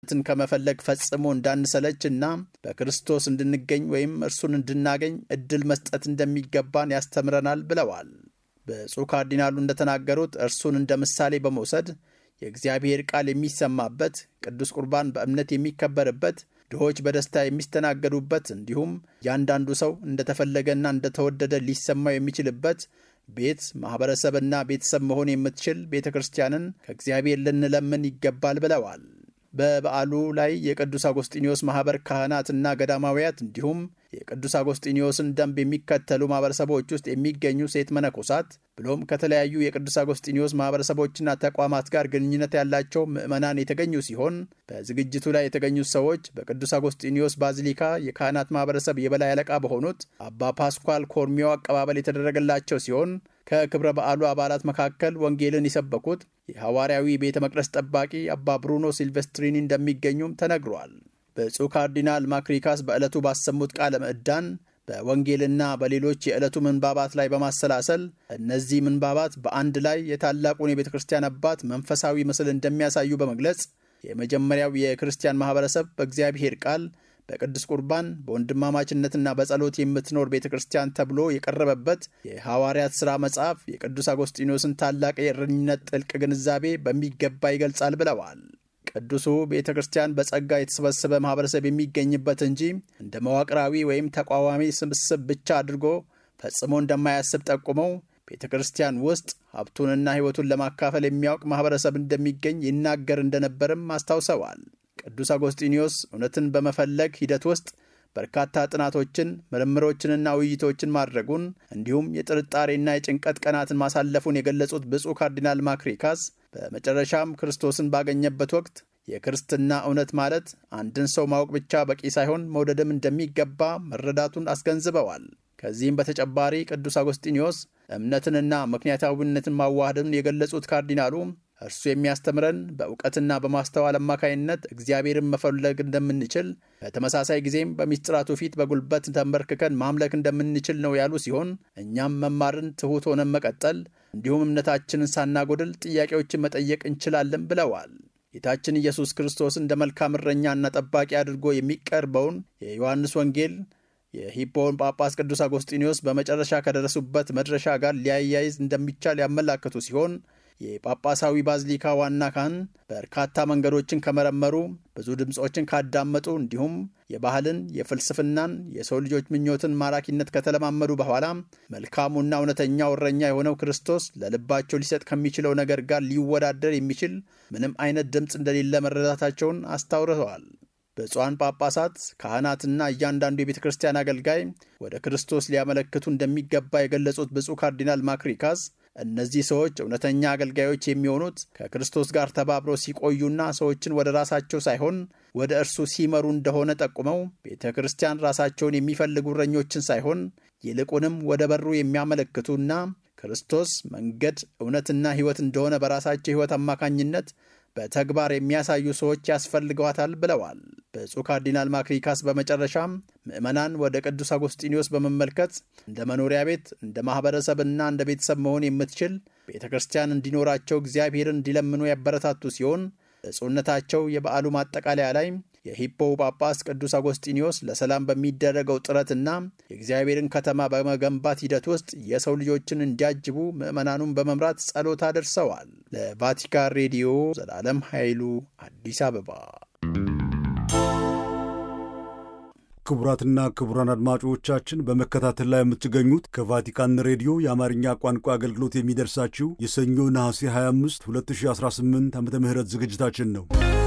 ትን ከመፈለግ ፈጽሞ እንዳንሰለች እና በክርስቶስ እንድንገኝ ወይም እርሱን እንድናገኝ እድል መስጠት እንደሚገባን ያስተምረናል ብለዋል። ብፁዕ ካርዲናሉ እንደተናገሩት እርሱን እንደ ምሳሌ በመውሰድ የእግዚአብሔር ቃል የሚሰማበት፣ ቅዱስ ቁርባን በእምነት የሚከበርበት፣ ድሆች በደስታ የሚስተናገዱበት እንዲሁም እያንዳንዱ ሰው እንደተፈለገና እንደተወደደ ሊሰማው የሚችልበት ቤት ማኅበረሰብና ቤተሰብ መሆን የምትችል ቤተ ክርስቲያንን ከእግዚአብሔር ልንለምን ይገባል ብለዋል። በበዓሉ ላይ የቅዱስ አጎስጢኒዮስ ማኅበር ካህናትና ገዳማውያት እንዲሁም የቅዱስ አጎስጢኒዮስን ደንብ የሚከተሉ ማኅበረሰቦች ውስጥ የሚገኙ ሴት መነኮሳት ብሎም ከተለያዩ የቅዱስ አጎስጢኒዮስ ማኅበረሰቦችና ተቋማት ጋር ግንኙነት ያላቸው ምዕመናን የተገኙ ሲሆን በዝግጅቱ ላይ የተገኙት ሰዎች በቅዱስ አጎስጢኒዮስ ባዚሊካ የካህናት ማኅበረሰብ የበላይ አለቃ በሆኑት አባ ፓስኳል ኮርሚዮ አቀባበል የተደረገላቸው ሲሆን ከክብረ በዓሉ አባላት መካከል ወንጌልን የሰበኩት የሐዋርያዊ ቤተ መቅደስ ጠባቂ አባ ብሩኖ ሲልቨስትሪኒ እንደሚገኙም ተነግሯል። ብፁዕ ካርዲናል ማክሪካስ በዕለቱ ባሰሙት ቃለ ምዕዳን በወንጌልና በሌሎች የዕለቱ ምንባባት ላይ በማሰላሰል እነዚህ ምንባባት በአንድ ላይ የታላቁን የቤተ ክርስቲያን አባት መንፈሳዊ ምስል እንደሚያሳዩ በመግለጽ የመጀመሪያው የክርስቲያን ማኅበረሰብ በእግዚአብሔር ቃል በቅዱስ ቁርባን በወንድማማችነትና በጸሎት የምትኖር ቤተ ክርስቲያን ተብሎ የቀረበበት የሐዋርያት ሥራ መጽሐፍ የቅዱስ አጎስጢኖስን ታላቅ የእረኝነት ጥልቅ ግንዛቤ በሚገባ ይገልጻል ብለዋል። ቅዱሱ ቤተ ክርስቲያን በጸጋ የተሰበሰበ ማኅበረሰብ የሚገኝበት እንጂ እንደ መዋቅራዊ ወይም ተቋዋሚ ስብስብ ብቻ አድርጎ ፈጽሞ እንደማያስብ ጠቁመው ቤተ ክርስቲያን ውስጥ ሀብቱንና ሕይወቱን ለማካፈል የሚያውቅ ማኅበረሰብ እንደሚገኝ ይናገር እንደነበርም አስታውሰዋል። ቅዱስ አጎስጢኒዮስ እውነትን በመፈለግ ሂደት ውስጥ በርካታ ጥናቶችን ምርምሮችንና ውይይቶችን ማድረጉን እንዲሁም የጥርጣሬና የጭንቀት ቀናትን ማሳለፉን የገለጹት ብፁዕ ካርዲናል ማክሪካስ በመጨረሻም ክርስቶስን ባገኘበት ወቅት የክርስትና እውነት ማለት አንድን ሰው ማወቅ ብቻ በቂ ሳይሆን መውደድም እንደሚገባ መረዳቱን አስገንዝበዋል። ከዚህም በተጨማሪ ቅዱስ አጎስጢኒዮስ እምነትንና ምክንያታዊነትን ማዋሃድን የገለጹት ካርዲናሉ እርሱ የሚያስተምረን በእውቀትና በማስተዋል አማካይነት እግዚአብሔርን መፈለግ እንደምንችል በተመሳሳይ ጊዜም በሚስጥራቱ ፊት በጉልበት ተንበርክከን ማምለክ እንደምንችል ነው ያሉ ሲሆን እኛም መማርን ትሑት ሆነን መቀጠል እንዲሁም እምነታችንን ሳናጎድል ጥያቄዎችን መጠየቅ እንችላለን ብለዋል። ጌታችን ኢየሱስ ክርስቶስ እንደ መልካም እረኛና ጠባቂ አድርጎ የሚቀርበውን የዮሐንስ ወንጌል የሂፖን ጳጳስ ቅዱስ አጎስጢኒዮስ በመጨረሻ ከደረሱበት መድረሻ ጋር ሊያያይዝ እንደሚቻል ያመላከቱ ሲሆን የጳጳሳዊ ባዝሊካ ዋና ካህን በርካታ መንገዶችን ከመረመሩ ብዙ ድምፆችን ካዳመጡ እንዲሁም የባህልን፣ የፍልስፍናን፣ የሰው ልጆች ምኞትን ማራኪነት ከተለማመዱ በኋላ መልካሙና እውነተኛው እረኛ የሆነው ክርስቶስ ለልባቸው ሊሰጥ ከሚችለው ነገር ጋር ሊወዳደር የሚችል ምንም አይነት ድምፅ እንደሌለ መረዳታቸውን አስታውረዋል። ብፁዓን ጳጳሳት፣ ካህናትና እያንዳንዱ የቤተ ክርስቲያን አገልጋይ ወደ ክርስቶስ ሊያመለክቱ እንደሚገባ የገለጹት ብፁዕ ካርዲናል ማክሪካስ እነዚህ ሰዎች እውነተኛ አገልጋዮች የሚሆኑት ከክርስቶስ ጋር ተባብረው ሲቆዩና ሰዎችን ወደ ራሳቸው ሳይሆን ወደ እርሱ ሲመሩ እንደሆነ ጠቁመው ቤተ ክርስቲያን ራሳቸውን የሚፈልጉ እረኞችን ሳይሆን ይልቁንም ወደ በሩ የሚያመለክቱና ክርስቶስ መንገድ፣ እውነትና ሕይወት እንደሆነ በራሳቸው ሕይወት አማካኝነት በተግባር የሚያሳዩ ሰዎች ያስፈልገዋታል ብለዋል። ብፁዕ ካርዲናል ማክሪካስ በመጨረሻም ምዕመናን ወደ ቅዱስ አጎስጢኒዮስ በመመልከት እንደ መኖሪያ ቤት፣ እንደ ማኅበረሰብና እንደ ቤተሰብ መሆን የምትችል ቤተ ክርስቲያን እንዲኖራቸው እግዚአብሔርን እንዲለምኑ ያበረታቱ ሲሆን ብፁዕነታቸው የበዓሉ ማጠቃለያ ላይ የሂፖው ጳጳስ ቅዱስ አጎስጢኒዮስ ለሰላም በሚደረገው ጥረትና የእግዚአብሔርን ከተማ በመገንባት ሂደት ውስጥ የሰው ልጆችን እንዲያጅቡ ምዕመናኑን በመምራት ጸሎት አደርሰዋል። ለቫቲካን ሬዲዮ ዘላለም ኃይሉ አዲስ አበባ። ክቡራትና ክቡራን አድማጮቻችን በመከታተል ላይ የምትገኙት ከቫቲካን ሬዲዮ የአማርኛ ቋንቋ አገልግሎት የሚደርሳችሁ የሰኞ ነሐሴ 25 2018 ዓ ም ዝግጅታችን ነው።